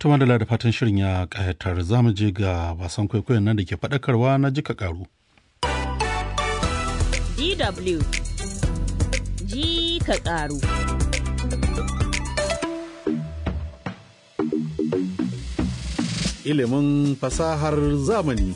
Tuma da da fatan shirin ya ƙayatar za mu je ga wasan kwaikwayon nan da ke faɗakarwa na jika ƙaru. DW ji ka ƙaru. Ilimin fasahar zamani.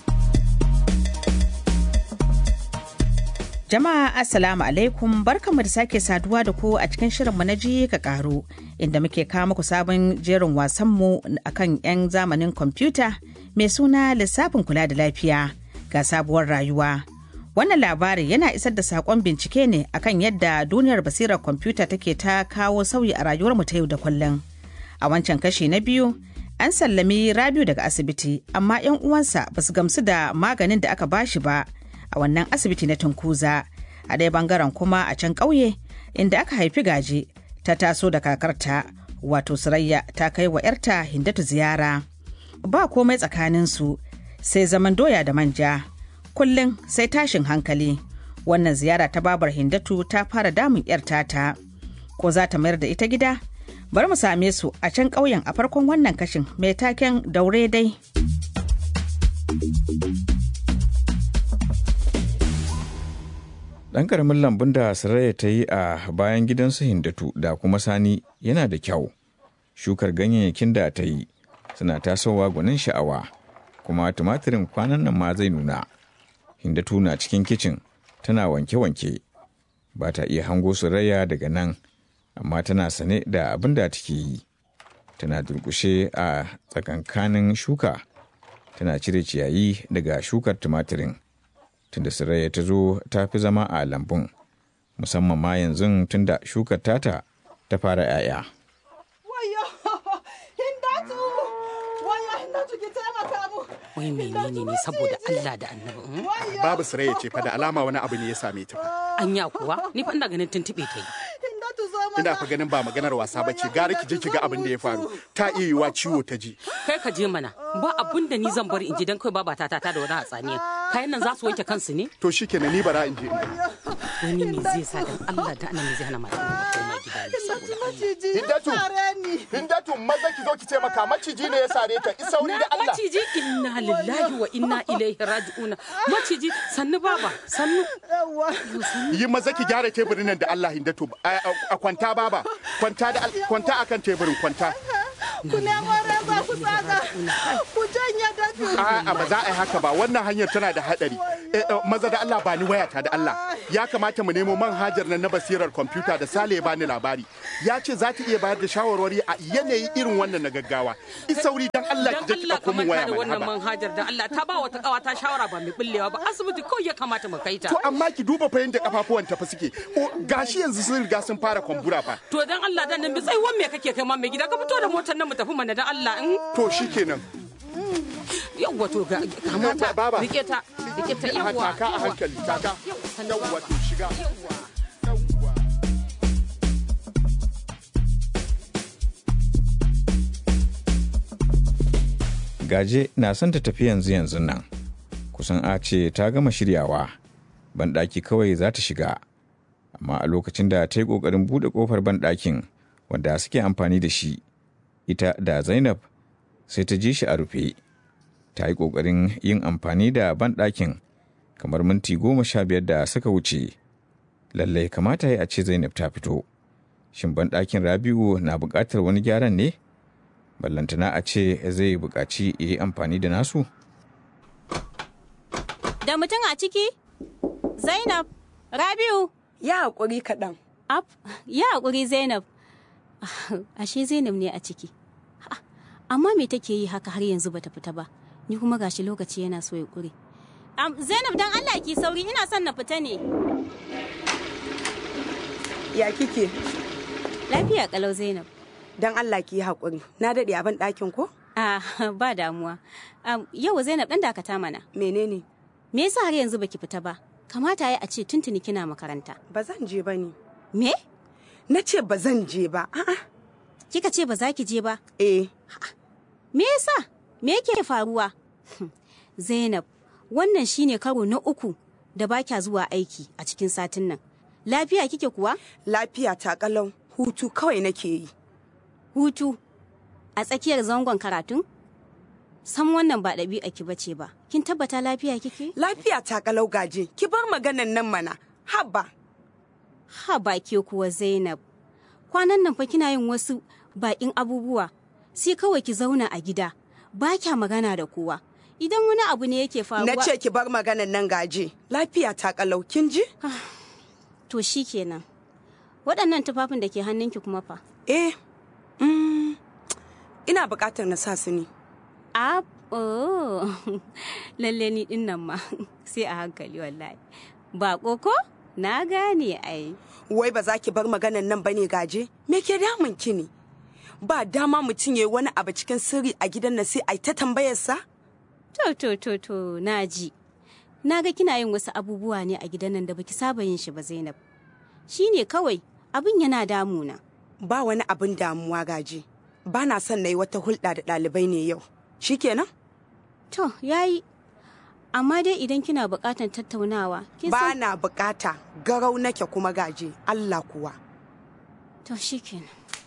Jama'a Assalamu alaikum barkanmu da sake saduwa da ku a cikin shirinmu na ji ka ƙaru inda muke kawo muku sabon jerin wasanmu akan 'yan zamanin kwamfuta mai suna lissafin kula da lafiya ga sabuwar rayuwa. Wannan labari yana isar da saƙon bincike ne akan yadda duniyar basirar kwamfuta take ta kawo sauyi a rayuwarmu ta yau da kullum. A wancan kashi na biyu, an sallami Rabiu daga asibiti, amma 'yan uwansa ba su gamsu da maganin da aka bashi ba a wannan asibiti na Tunkuza. A ɗaya bangaren kuma a can ƙauye, inda aka haifi gaje, ta taso da kakarta, wato Surayya ta kai wa 'yarta Hindatu ziyara. Ba komai tsakaninsu, sai zaman doya da manja. kullum sai tashin hankali wannan ziyara ta babar hindatu ta fara damun yar tata ko za ta mayar da ita gida bari mu same su a can ƙauyen a farkon wannan kashin mai taken daure dai ɗan ƙaramin lambun da saraya ta yi a bayan gidansu hindatu da kuma sani yana da kyau shukar ganyayyakin da ta yi suna tasowa gwanin sha'awa kuma tumatirin kwanan nan ma zai nuna Hindatu na cikin kicin tana wanke-wanke ba ta iya hango Surayya daga nan amma tana sane da abin da take yi tana durkushe a tsakankanin shuka tana cire ciyayi daga shukar tumatirin tunda Surayya ta zo ta fi zama a lambun musamman ma yanzu tunda shukar tata ta fara 'ya'ya. wai menene ne saboda Allah da annabi babu siraya ce fa da alama wani abu ne ya same ta fa anya kuwa ni fa ina ganin tuntube ta yi ina fa ganin ba maganar wasa ba ce gara ki je ki ga abin da ya faru ta iya yiwa ciwo ta ji kai ka je mana ba abun da ni zan bari in ji dan kai baba ta ta da wani hatsaniya kayan nan za su wanke kansu ne to shikenan ni bara in je in ga wani me zai sa dan Allah da annabi zai hana mata ta koma gida ne saboda Allah Hindatu Hindatu maza ki zo ki ce maka maciji ne ya sare ta isauri da Allah maciji inna lillahi wa inna ilaihi raji'un maciji sannu baba sannu yi maza ki gyara teburin nan da Allah Hindatu a kwanta baba kwanta da kwanta akan teburin kwanta ku nemo reza ku tsaga ku janye dafi A'a ba za a yi haka ba wannan hanyar tana da hadari maza da Allah ba ni wayata da Allah ya kamata mu nemo manhajar nan na basirar kwamfuta da Sale ya bani labari ya ce za ta iya bayar da shawarwari a yanayi irin wannan na gaggawa isauri dan Allah ki je ki dauko min waya da mana wannan haba manhajar da Allah ta ba wata kawa ta shawara ba mai bullewa ba asibiti kawai ya kamata mu kai ta to amma ki duba fa yanda kafafuwan ta fa suke O, gashi yanzu sun riga sun fara kwambura fa to dan Allah dan nan bi tsaiwan me kake kai ma mai gida ka fito da motar nan mu tafi mana dan Allah in to shikenan yawwa to ga kamata Baba. rike ta rike ta yawwa taka a hankali taka Yawwa, sannu yawwa baba. to shiga yawwa yawwa Gaje na son ta tafi yanzu yanzu nan. Kusan a ce ta gama shiryawa. Banɗaki kawai za ta shiga. Amma a lokacin da ta yi ƙoƙarin buɗe ƙofar banɗakin wanda suke amfani da shi, ita da Zainab sai ta ji shi a rufe. Ta yi ƙoƙarin yin amfani da banɗakin kamar minti goma sha biyar da suka wuce. Lallai kamata ya a ce Zainab ta fito. Shin banɗakin Rabi'u na buƙatar wani gyaran ne? ballantana a ce zai buƙaci ya yi amfani da nasu? Da mutum a ciki? Zainab, Rabiu, ya haƙuri kaɗan Ab, ya haƙuri Zainab. Ashe Zainab ne a ciki. Ha, Amma me take yi haka har yanzu bata fita ba? Ni kuma gashi lokaci yana so ya ƙure. Am, Zainab dan Allah ki sauri ina son na fita ne. ya kike Lafiya kalau Zainab. don Allah ki yi haƙuri na daɗe a ban ɗakin ko Ah, ba damuwa. Am, yau Zainab dan dakata mana. menene Me yasa har yanzu baki fita ba? Kamata ya a ce tuntuni kina makaranta. ba zan je ba ne Me? na ce ba zan je ba a'a Kika ce ba za ki je ba? eh Me yasa? Me yake faruwa? Zainab, wannan shine karo na uku da ba kya zuwa aiki a cikin satin nan. Lafiya kike kuwa? lafiya ta kalau hutu kawai nake yi Hutu. a tsakiyar zangon karatun? Sam wannan ba ɗabi'a ki bace ba. Kin tabbata lafiya kike? Lafiya ta kalau gaje, ki bar maganan nan mana. Haba. Ha ba ke kuwa Zainab. Kwanan nan fa kina yin wasu baƙin abubuwa. Sai kawai ki zauna a gida. Ba kya magana da kowa. Idan wani abu ne yake faruwa. Na ce ki bar maganan nan gaje. Lafiya ta kalau kin ji? To shi kenan. Waɗannan tufafin da ke hannunki kuma fa. Eh. Mm, ina buƙatar na sa su ne. A oh. lalle ni din nan ma sai a hankali wallahi. Ba koko? Na gane ai. Wai ba za ki bar maganan nan bane gaje? Me ke damun ki ne? Ba dama mutum ya yi wani abu cikin sirri a gidan nan sai a ta tambayarsa? To to to to na ji. Na ga kina yin wasu abubuwa ne a gidan nan da baki saba yin shi ba Zainab. Shi ne kawai abin yana damuna. Ba wani abin damuwa gaje. Ba na son na yi wata hulɗa da ɗalibai ne yau. Shikenan? To, yayi. Amma dai idan kina buƙatar tattaunawa, kin Ba san na buƙata garau nake kuma gaje. Allah kuwa. To shikenan.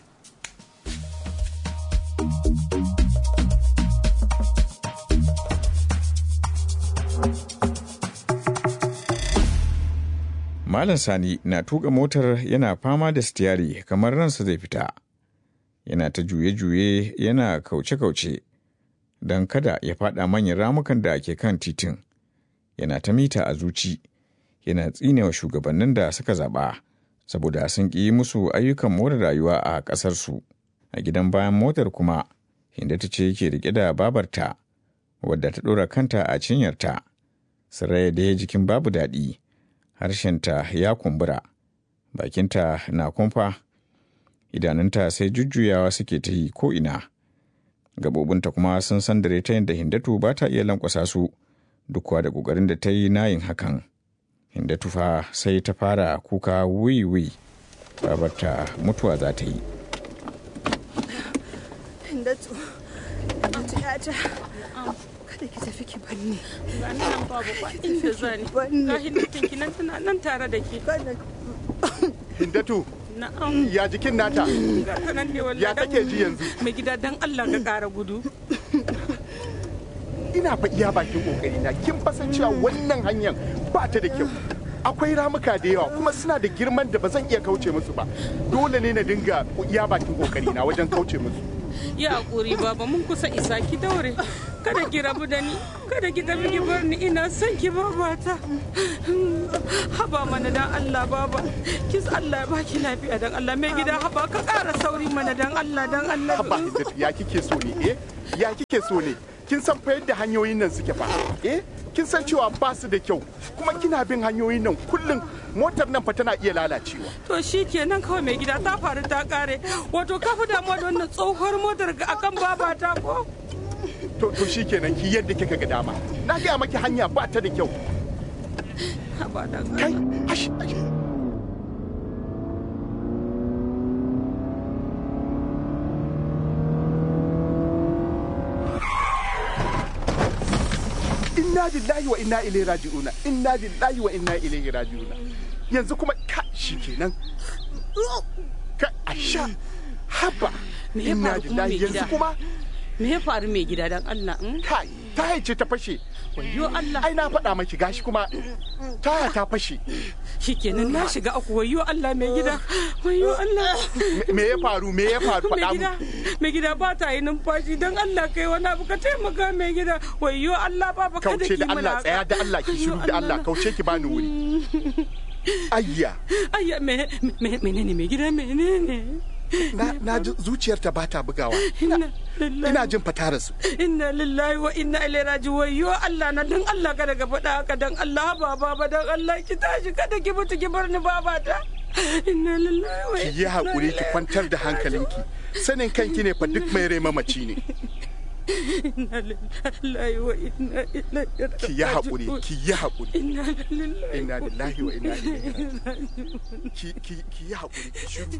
Malam Sani na tuka motar yana fama da stiyari kamar ransa zai fita. Yana ta juye-juye yana kauce-kauce don kada ya fada manyan ramukan da ke kan titin. Yana ta mita a zuci, yana tsinewa shugabannin da suka zaɓa saboda sun ƙi musu ayyukan more rayuwa a ƙasarsu. A gidan bayan motar kuma, Hindata ce yake riƙe da babarta, wadda ta ɗora kanta a cinyarta. Saraya da jikin babu daɗi. harshenta ya kumbura, bakinta na kumfa, idanunta sai jujjuyawa suke ta yi ko'ina. Gabobinta kuma sun san dare ta yadda Hindatu ba ta iya lankwasa su duk da ƙoƙarin da ta yi na yin hakan. Hindatu fa sai ta fara kuka wiwi, babarta mutuwa za ta yi. Hindatu, Hindatu yata, kada ki tafi ki banni. Gani nan babu ba inda zani. Ga hindatin ki nan tana nan tare da ke. Hindatu, Na'am. ya jikin nata? Ga ta nan ne wallahi. Ya kake ji yanzu? Mai gida dan Allah ka ƙara gudu. Ina fa iya bakin kokari na kin fasan cewa wannan hanyar ba ta da kyau. Akwai ramuka da yawa kuma suna da girman da ba zan iya kauce musu ba. Dole ne na dinga iya bakin kokari na wajen kauce musu. Ya hakuri baba mun kusa isa ki daure. Kada ki rabu da ni. Kada ki tafi ki bar ni ina son ki babata. Haba mana dan Allah baba. Kis Allah ya baki lafiya dan Allah mai gida haba ka ƙara sauri mana dan Allah dan Allah. Haba Hindatu ya kike so ne eh? Ya kike so ne? Kin san fa yadda hanyoyin nan suke fa? Eh? Kin san cewa ba su da kyau kuma kina bin hanyoyin nan kullum motar nan fa tana iya lalacewa. To shi kenan kawai mai gida ta faru ta kare. Wato ka fi damuwa da wannan tsohuwar motar ga akan babata ko? To to shikenan ki yadda kika ga dama. Na gaya maki hanya ba ta da kyau. Haba dan Kai, hash, hash. Inna lillahi wa inna ilaihi raji'una. Inna lillahi wa inna ilaihi raji'una. Yanzu kuma ka shikenan. Ka asha. Haba. Me ya Inna faru kuma mai lillahi yanzu gida? kuma Me ya faru mai gida dan Allah? mm? kai ta haice ta fashe. Wayyo Allah. Ai na faɗa maki gashi kuma taya ta fashe. Shikenan na shiga aku wayyo Allah mai gida. Wayyo Allah. Me- Me ya faru? Me ya faru? Mai Faɗa mu. gida, mai gida ba ta yi numfashi don Allah kai wani abu ka taimaka mai gida. Wayyo Allah ba ba kada kauce ki da mana Allah haka. tsaya da Allah ki shiru da Allah kauce ki bani wuri ayya Ayya me me menene mai gida menene? na na ji zuciyarta ba ta bugawa Inna lillahi ina jin fatara su inna lillahi wa inna ilaihi raji'un wayyo Allah na dan Allah kada ka faɗa haka dan Allah ba baba dan Allah ki tashi kada ki mutu ki bar ni baba ta inna lillahi wa ki inna yi hakuri ki kwantar da hankalinki sanin kanki ne fa duk mai rai mamaci ne inna lillahi wa inna ilaihi raji'un ki yi hakuri ki yi hakuri inna lillahi inna lillahi wa inna ilaihi raji'un ki ki ki yi hakuri ki shiru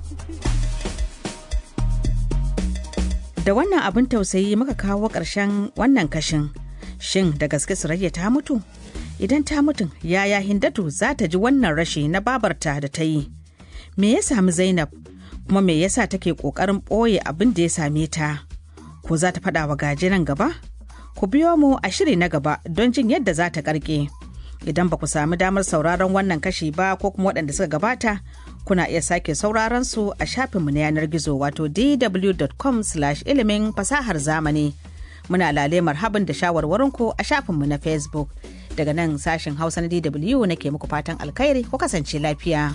Da wannan abin tausayi muka kawo ƙarshen wannan kashin. Shin da gaske Surayya ta mutu? Idan ta mutu, yaya Hindatu za ta ji wannan rashi na babarta da ta yi? Me ya sami Zainab? Kuma me yasa take ƙoƙarin ɓoye abin da ya same ta? ko za ta faɗa wa gaje nan gaba ku biyo mu a shiri na gaba don jin yadda za ta karke idan ba ku sami damar sauraron wannan kashi ba ko kuma waɗanda suka gabata kuna iya sake sauraron su a shafinmu na yanar gizo wato dw.com ilimin fasahar zamani muna lale marhaban da shawarwarinku a shafinmu na facebook daga nan sashen hausa na dw nake muku fatan alkhairi ku kasance lafiya.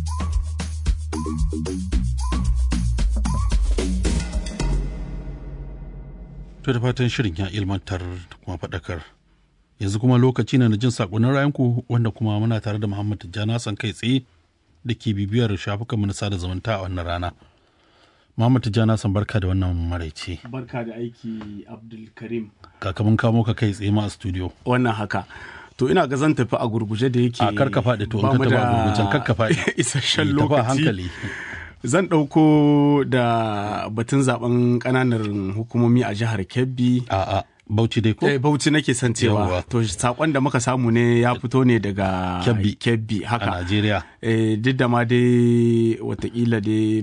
To da fatan shirin ya ilmantar da kuma faɗakar. Yanzu kuma lokaci ne na jin saƙonin rayanku wanda kuma muna tare da Muhammad Tijjani Hassan kai tsaye da ke bibiyar shafukan na sada zumunta a wannan rana. Muhammad Tijjani Hassan barka da wannan maraice. Barka da aiki Abdulkarim. Kakamin kamo ka kai tsaye ma a studio. Wannan haka. To ina ga zan tafi a gurguje da yake A karka faɗi to in ka tafi a gurgujen karka faɗi. Isasshen Tafi a lokaci. hankali. Zan ɗauko da batun zaben ƙananan hukumomi a jihar Kebbi. A'a Bauchi dai ko? Eh, Bauchi nake son cewa. Yawwa. To sakon da muka samu ne ya fito ne daga Kebbi. Kebbi A haka. Najeriya. Eh, duk da ma dai watakila dai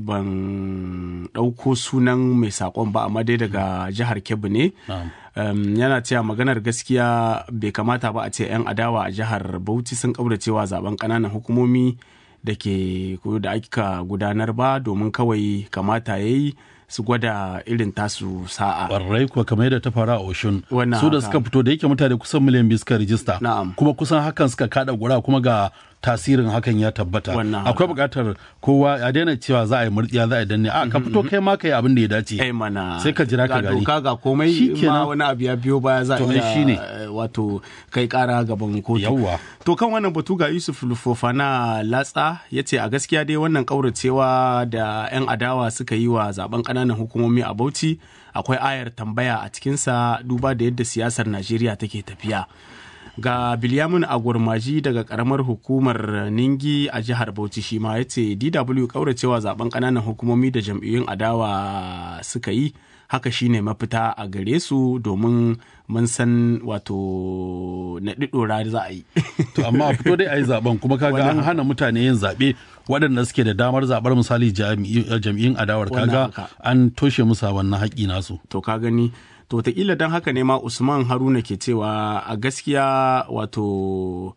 ban ɗauko sunan mai saƙon ba amma dai daga jihar Kebbi ne. Na'am. Um, yana cewa maganar gaskiya bai kamata ba a ce 'yan adawa a jihar Bauchi sun cewa zaben ƙananan hukumomi da ke ko da aka gudanar ba domin kawai kamata ya yi su gwada irin tasu sa'a. Ƙwarai kuwa kamar yadda ta faru a Oshun. Wannan Su da haka. suka fito da yake mutane kusan miliyan biyu suka rijista. Na'am. Kuma kusan hakan suka kada gura kuma ga tasirin hakan ya tabbata. Wannan haka. Akwai buƙatar kowa a daina cewa za a yi murɗiya za a yi danne. A ka fito kai ma ka yi abin da ya dace. ai mana Sai ka jira ka ga gani. doka ga komai Shikenan. ma wani abu ya biyo baya za a To, ai iya shine. eh, wato kai kara gaban kotu Yawwa. to kan wannan batu ga Yusuf Lufofana Latsa ya ce a gaskiya dai wannan kauracewa da 'yan adawa suka yi wa zaben ƙananan hukumomi a Bauchi akwai ayar tambaya a cikinsa duba da yadda siyasar Najeriya take tafiya ga bilyamin agurmaji daga karamar hukumar ningi a jihar bauchi shi ma ya ce dw kauracewa zaben kananan hukumomi da jam'iyyun adawa suka yi haka shine mafita a gare su domin mun san wato na ɗiɗora za a yi To amma a fito dai a yi zaben kuma kaga an hana mutane yin zaɓe waɗanda suke da damar zaɓar misali jami'i- jam'iyyun adawar Wannan kaga haka. an toshe musu wannan haƙƙi nasu. to ka gani to wataƙila don haka ne ma usman haruna ke cewa a gaskiya wato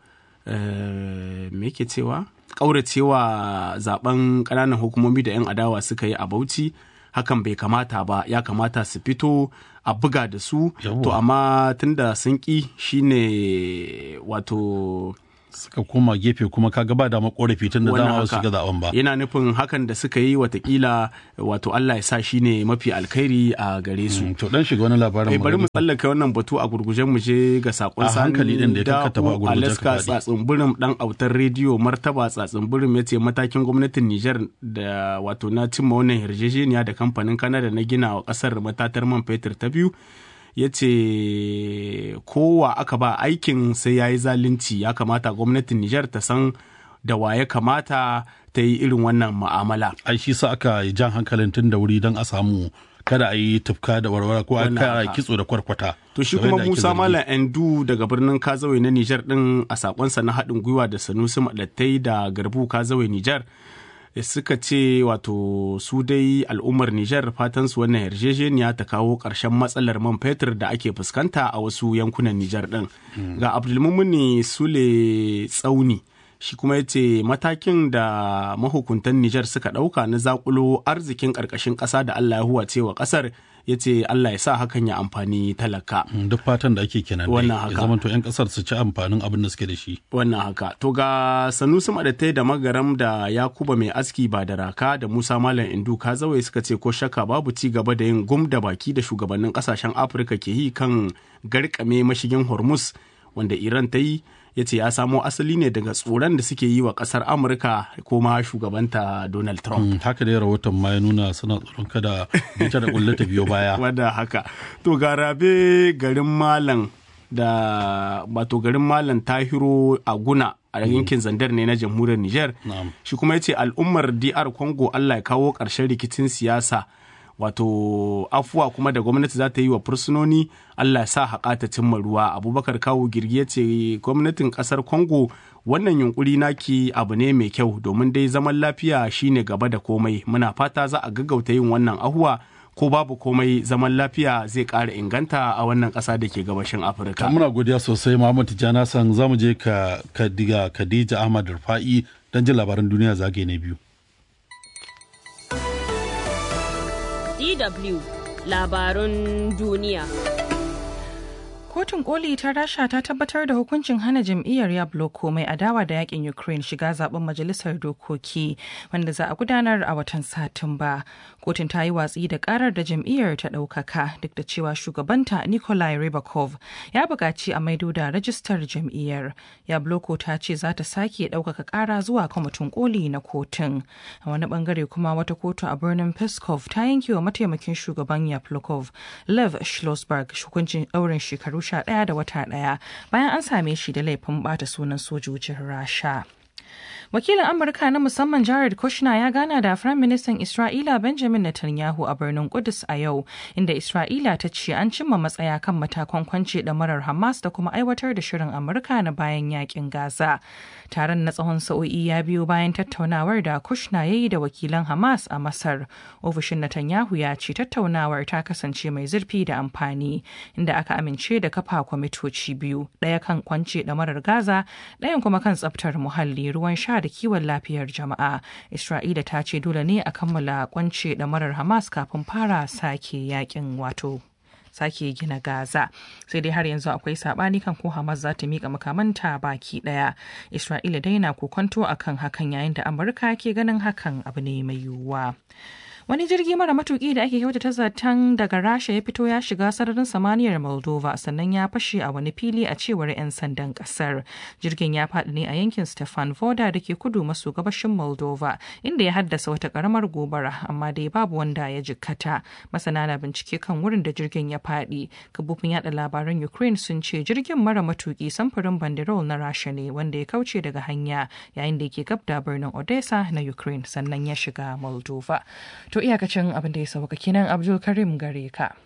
eh, me ke cewa ƙauracewa zaben ƙananan hukumomi da 'yan adawa suka yi a bauchi hakan bai kamata ba ya kamata su fito a buga da su Yawwa. to amma tunda sun ƙi shine wato Suka koma gefe kuma kaga ba dama ƙorafi tun da wannan dama ba su haka. shiga zaben ba. yana nufin hakan da suka yi watakila wato Allah ya sa shine mafi alkhairi a gare su Mm, To dan shiga wani labarin Eh, bari mu magana. tsallaka wannan batu a gurgujen mu je ga sakon A hankali din da ya kakkata ba a gurguje ka Alaska faɗi. tsatsin birin dan autar rediyo martaba tsatsin birin ya ce matakin gwamnatin Nijar da wato na cimma wannan yarjejeniya da kamfanin Canada na gina wa kasar matatar man fetur ta biyu ya ce kowa aka ba aikin sai ya yi zalunci ya kamata gwamnatin Nijar ta san da wa ya kamata ta yi irin wannan mu'amala. Ai shi sa aka yi jan hankalin tun da wuri don a samu kada a yi tufka da warwara ko a Wannan kara haka. kitso da kwarkwata. To shi Kamar kuma yadda ake Musa zargi. Malam Endu daga birnin Kazawai na Nijar din a sakonsa na haɗin gwiwa da Sanusi Maɗattai da Garbu Kazawai Nijar suka ce wato su dai al'ummar Nijar fatan su wannan yarjejeniya ta kawo ƙarshen matsalar man fetur da ake fuskanta a wasu yankunan Nijar din. Ga Abdulmumuni Sule Tsauni shi kuma ya ce matakin da mahukuntan Nijar suka ɗauka na zakulo arzikin ƙarƙashin ƙasa da Allah ya huwace wa ƙasar ya ce Allah ya sa hakan ya amfani talaka. Mm, Duk fatan da ake kenan dai. Wannan Ya haka. zama to 'yan kasar su ci amfanin abin da suke da shi. Wannan haka. To ga Sanusi Madatai da Magaram da Yakuba mai aski ba da raka da Musa Malam Indu Kazawai suka ce ko shakka babu ci gaba da yin gum da baki da shugabannin kasashen Afirka ke yi kan garkame mashigin Hormuz wanda Iran ta yi ya ce ya samo asali ne daga tsoron da suke yi wa kasar Amurka ko ma shugabanta Donald Trump. Mm, Haka dai rahoton ma ya nuna suna tsoron kada bita da kulle ta biyo baya. wadda haka to ga rabe garin malam da wato garin malam tahiro a guna a yankin zandar ne na jamhuriyar niger Na'am. shi kuma ya ce al'ummar dr congo allah ya kawo ƙarshen rikicin siyasa wato afuwa kuma da gwamnati za ta yi wa fursunoni allah ya sa haƙa ta cimma ruwa abubakar kawo girgi ya ce gwamnatin ƙasar congo wannan yunkuri naki abu ne mai kyau domin dai zaman lafiya shine gaba da komai muna fata za a gaggauta yin wannan ahuwa ko babu komai zaman lafiya zai ƙara inganta a wannan ƙasa da ke gabashin afirka muna godiya sosai muhammad tijjani hassan za mu je ka kadiga khadija ahmad rufa'i don jin labaran duniya zagaye na biyu DW labarun duniya. Kotun koli ta rasha ta tabbatar da hukuncin hana jam'iyyar Yabloko mai adawa da yakin Ukraine shiga zaben majalisar dokoki wanda za a gudanar a watan Satumba. Kotun ta yi watsi da karar da jam'iyyar ta ɗaukaka duk da cewa shugabanta Nikolai Rybakov ya buƙaci a maido da rajistar jam'iyyar. Yabloko ta ce za ta sake ɗaukaka ƙara zuwa kwamitin koli na kotun. A wani bangare kuma wata kotu a birnin Peskov ta yanke wa mataimakin shugaban Yablokov Lev Schlossberg hukuncin ɗaurin shekaru sha ɗaya da wata ɗaya bayan an same shi da laifin bata sunan sojojin rasha wakilin amurka na musamman jared kushner ya gana da firayim ministan isra'ila benjamin netanyahu a birnin kudus a yau inda isra'ila ta ce an cimma matsaya kan matakan kwance marar hamas da kuma aiwatar da shirin amurka na bayan yakin gaza taron na tsawon sa'o'i ya biyo bayan tattaunawar da kushner ya yi da wakilan hamas a masar ofishin netanyahu ya ce tattaunawar ta kasance mai zurfi da amfani inda aka amince da kafa kwamitoci biyu ɗaya kan kwance marar gaza ɗayan kuma kan tsaftar muhalli ruwan sha da kiwon lafiyar jama'a isra'ila ta ce dole ne a kammala kwance marar hamas kafin fara sake yakin wato sake gina Gaza. Sai dai har yanzu akwai sabani kan ko Hamas za ta mika makamanta baki daya. Isra'ila dai na kokonto akan hakan yayin da Amurka ke ganin hakan abu ne mai yiwuwa. Wani jirgi mara matuki da ake kyautata zaton daga Rasha ya fito ya shiga sararin samaniyar Moldova sannan ya fashe a wani fili a cewar 'yan sandan kasar. Jirgin ya faɗi ne a yankin Stefan Voda da ke kudu maso gabashin Moldova inda ya haddasa wata karamar gobara amma dai babu wanda ya jikkata. Masana na bincike kan wurin da jirgin ya faɗi. Kabufin yada labaran Ukraine sun ce jirgin mara matuki samfurin banderol na Rasha ne wanda ya kauce daga hanya yayin da yake gab da birnin Odessa na Ukraine sannan ya shiga Moldova. To iyakacin abin da ya sauka kenan Abdul Karim gare ka.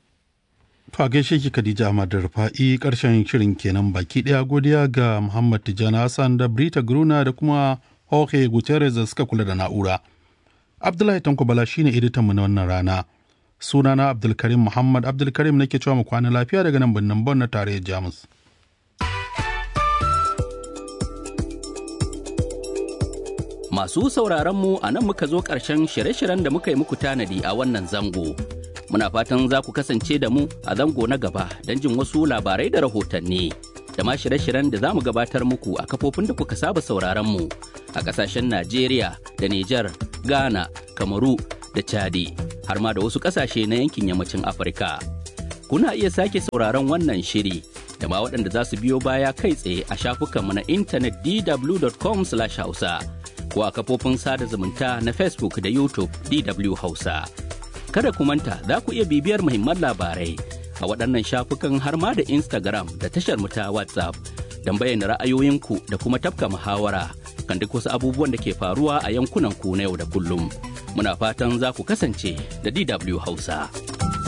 To a gaishe ki Khadija Ahmad da Rufa'i karshen shirin kenan baki daya godiya ga Muhammad Tijjani Hassan da Brita Gruna da kuma Jorge Gutierrez da suka kula da na'ura. Abdullahi Tanko Bala shine editan mu na wannan rana. Sunana Abdulkarim Muhammad Abdulkarim nake cewa mu kwana lafiya daga nan birnin Bon na tarayyar Jamus. Masu sauraron mu a nan muka zo ƙarshen shirye-shiryen da muka yi muku tanadi a wannan zango. Muna fatan za ku kasance da mu a zango na gaba don jin wasu labarai da rahotanni. Da ma shirye-shiryen da za mu gabatar muku a kafofin da kuka saba sauraron mu a ƙasashen Najeriya da Nijar, Ghana, Kamaru da Chadi, har ma da wasu ƙasashe na yankin yammacin Afirka. Kuna iya sake sauraron wannan shiri da ma waɗanda za su biyo baya kai tsaye a shafukanmu na intanet dw.com/hausa. ko a kafofin sada zumunta na Facebook da YouTube DW Hausa. Kada ku manta za ku iya bibiyar muhimman labarai a waɗannan shafukan har ma da Instagram da tashar mu ta WhatsApp don bayyana ra'ayoyinku da kuma tafka muhawara kan duk wasu abubuwan da ke faruwa a yankunan ku na yau da kullum. Muna fatan za ku kasance da DW Hausa.